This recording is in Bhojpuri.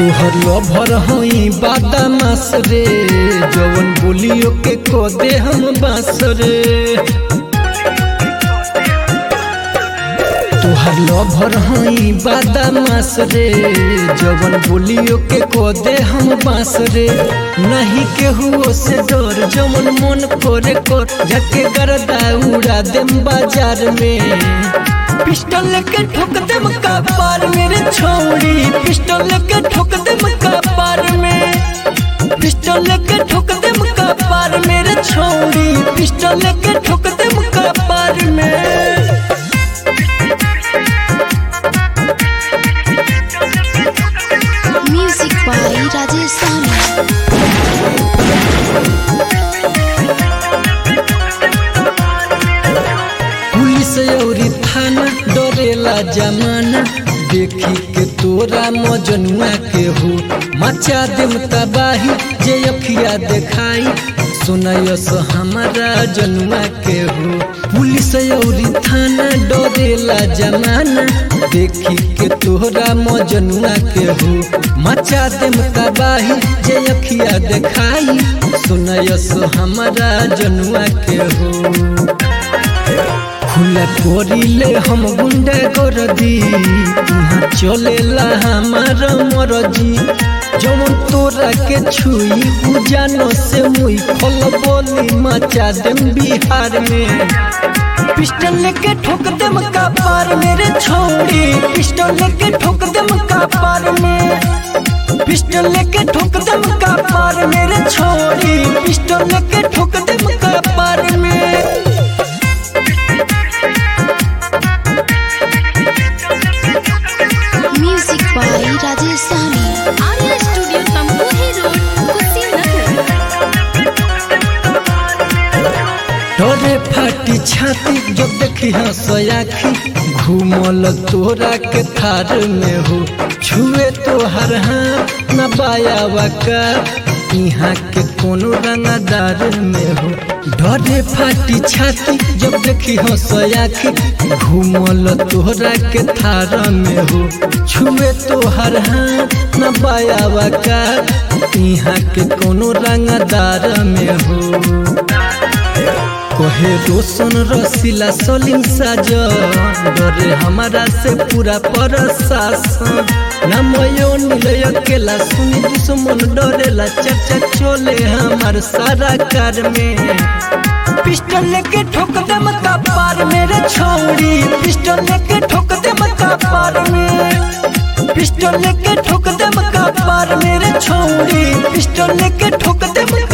तोहर लभर हई बादामास रे जवन बोलियो के को दे हम बास रे तोहर लभर हई बादामास रे जवन बोलियो के को दे हम बास रे नहीं केहू से डर जवन मन करे कर झके गरदा उड़ा देम बाजार में पिस्टल लेके ठोक दे मक्का पार मेरे छोड़ी पिस्टल लेके ठोक दे मक्का पार में पिस्टल लेके ठोक दे मक्का पार मेरे छोड़ी पिस्टल लेके ठोक दे मक्का पार में Music by Rajesh Sami. Police औरी थाना डरेला जमाना देखी के तोरा मजनुआ के हो मचा देम तबाही जे अखिया देखाई सुनयस हमारा जनुआ के हो पुलिस औरी थाना डरेला जमाना देखी के तोरा मजनुआ के हो मचा देम तबाही जे अखिया देखाई सुनयस हमारा जनुआ के हो खुला कोरिले हम गुंडा गरदी यहाँ चलेला हमार मरजी जवन तोरा के छुई उजानो से मुई खल बोली मचा देम बिहार में पिस्टल लेके ठोक देम का पार मेरे छोड़ी पिस्टल लेके ठोक देम का पार में पिस्टल लेके ठोक देम का पार मेरे छोड़ी पिस्टल लेके ठोक देम का पार में Music by Rajesh Sami. Arya studio Tamkuhi road Kushinagar डरे फाटी छाती जब देखी हंसयाखी घूमल तोरा के थार में हो छुए तो हर हाथ न बायावा का यहाँ के कोनो रंगदार में हो डरे फाटी छाती जब देखी हंसयाखी घूमल तोरा के थार में हो छुए तो हर हाथ न बायावा का यहाँ के कोनो रंगदार में हो कहे रोशन रसीला सलीम साजन डरे हमारा से पूरा प्रशासन नमयो नीलय अकेला सुनी दुश्मन डरेला चर्चा चले हमार सारा कार में पिस्टल लेके ठोक दे मका पार मेरे छोड़ी पिस्टल लेके ठोक दे मका पार में पिस्टल लेके ठोक दे मका पार मेरे छोड़ी पिस्टल लेके ठोक दे मका